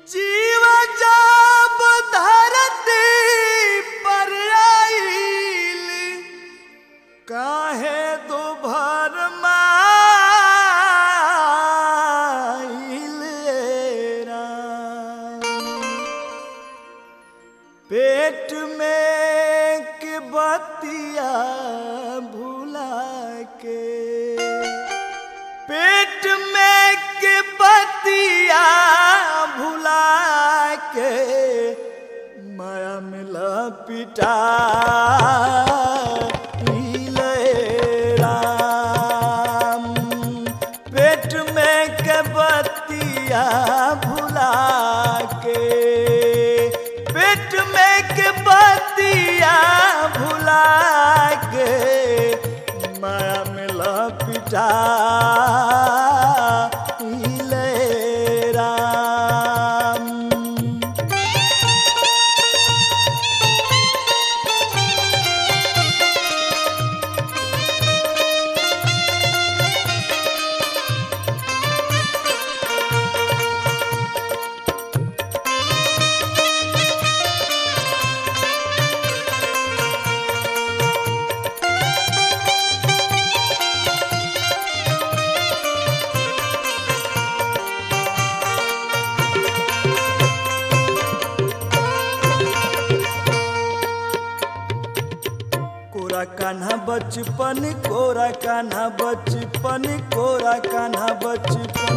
जीव जब धरती पर आइल काहे दुभर माइल राम। पेट में के बतिया भुला के पेट में के बतिया भुला के माया मिला पिटा राम पेट में के बतिया भुला के पेट में के बतिया भुला के माया मिला पिटा राम कोरा कान्हा बचपन कोरा कान्हा बचपन कोरा कान्हा बचपन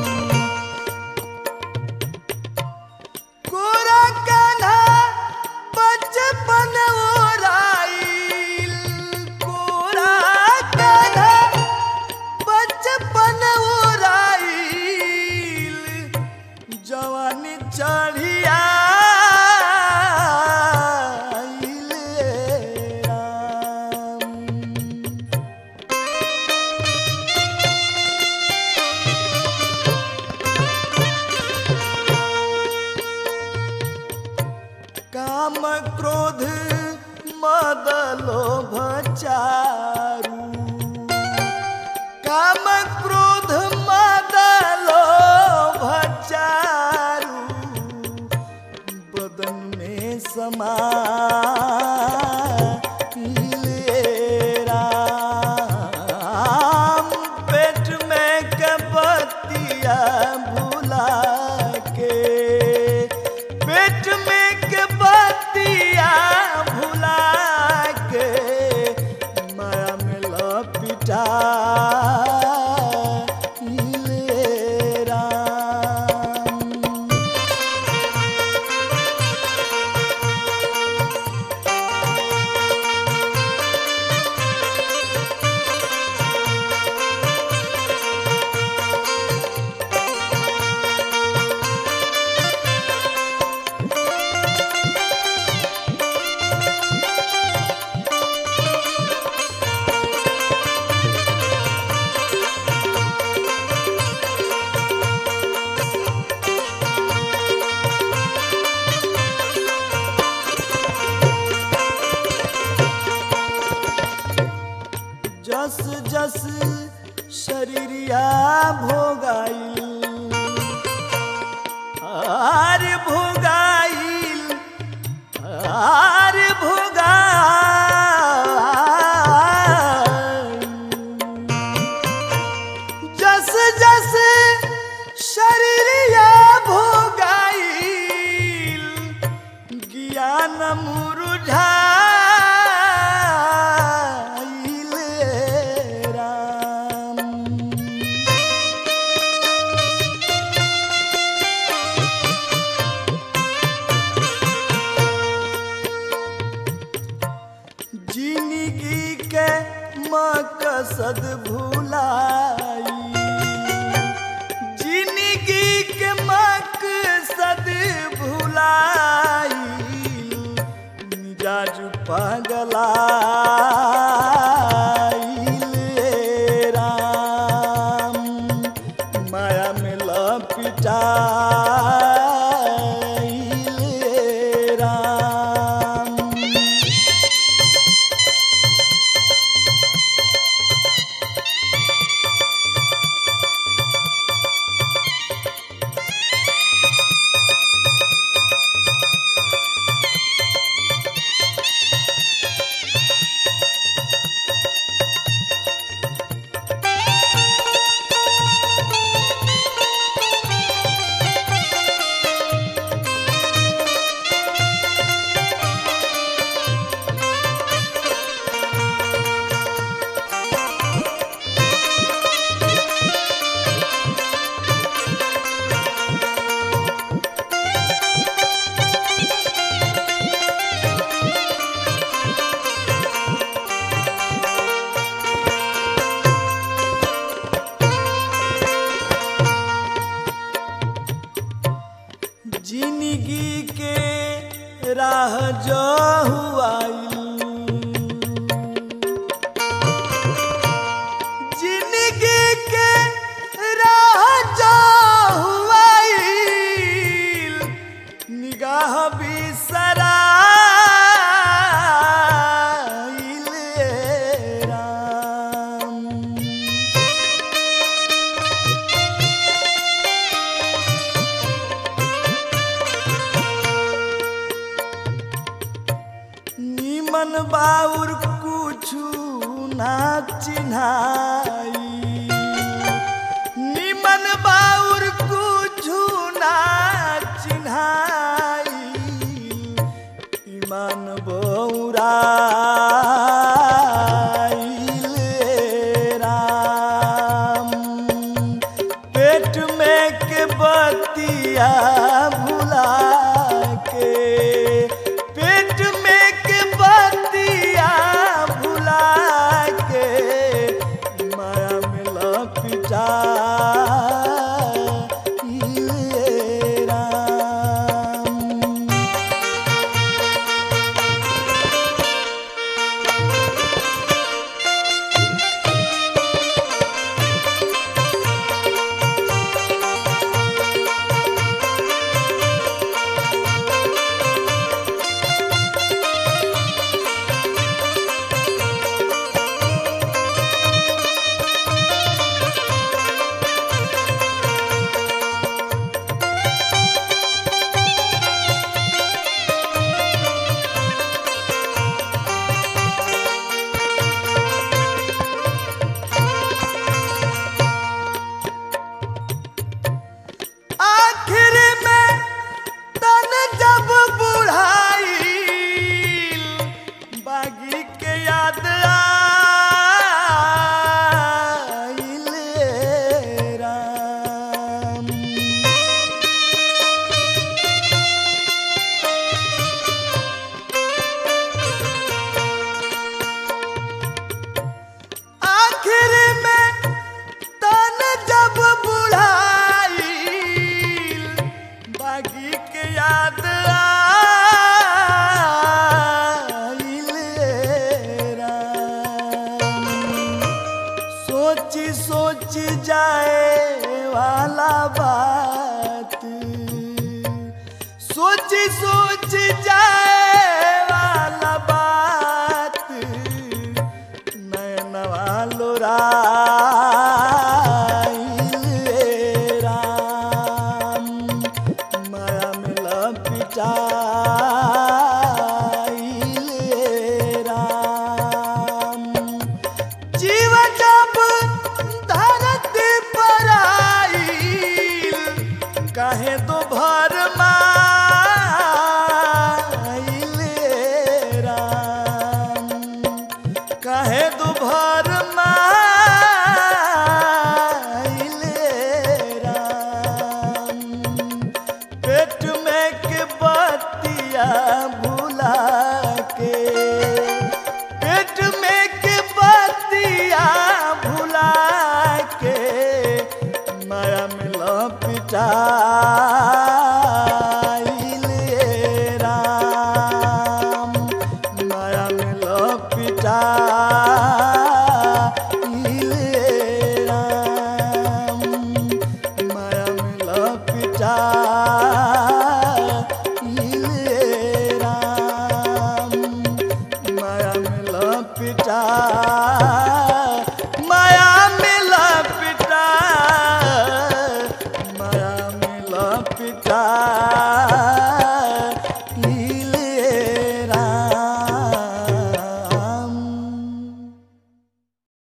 कोरा कान्हा बचपन ओराइल कोरा कान्हा बचपन ओराइल जवानी चढ़िया काम क्रोध मद लोभ चारु काम क्रोध मद लोभ चारु बदन में समा राम पेट में कपतिया भुला के पेट में के बतिया भुला के माया में लपिटा राम जस जस शरीरिया भोगाइल आर भोगाइल आर भोगाइल जस जस शरीरिया भोगाइल ज्ञान मुरुझाइल राम जिंदगी के मकसद भुलाई जिंदगी के मकसद भुलाई मिजाज पगला राम माया में लपिटा राम जिंदगी के राह जो हुआइल जिंदगी के राह जो हुआइल निगाह बिसराइल राम निमन बाउर कुछु ना चिन्हाई निमन बाउर कुछु ना चिन्हाई ईमान बौरा राम पेट में के बतिया भुला के पेट में के बतिया भुला के माया में लपिटा राम आखिर में तन जब बुढ़ाई बागी के याद आइल राम आखिर में तन जब बुढ़ाई बागी के याद आइल राम सोची सोची जाए वाला बात सोची सोची जाए वाला बात नयनवा लोराइल राम माया में लपिटाइल राम जीवन जब धरती पर आइल काहे तो भर माइल राम काहे तो भर माइल राम पेट में के बतिया भुला के पेट में के बतिया भुला के माया में लपिटाइल राम माया में लपिटाइल राम माया में लपिटाइल राम माया में लपिटा माया में लपिटा माया में लपिटा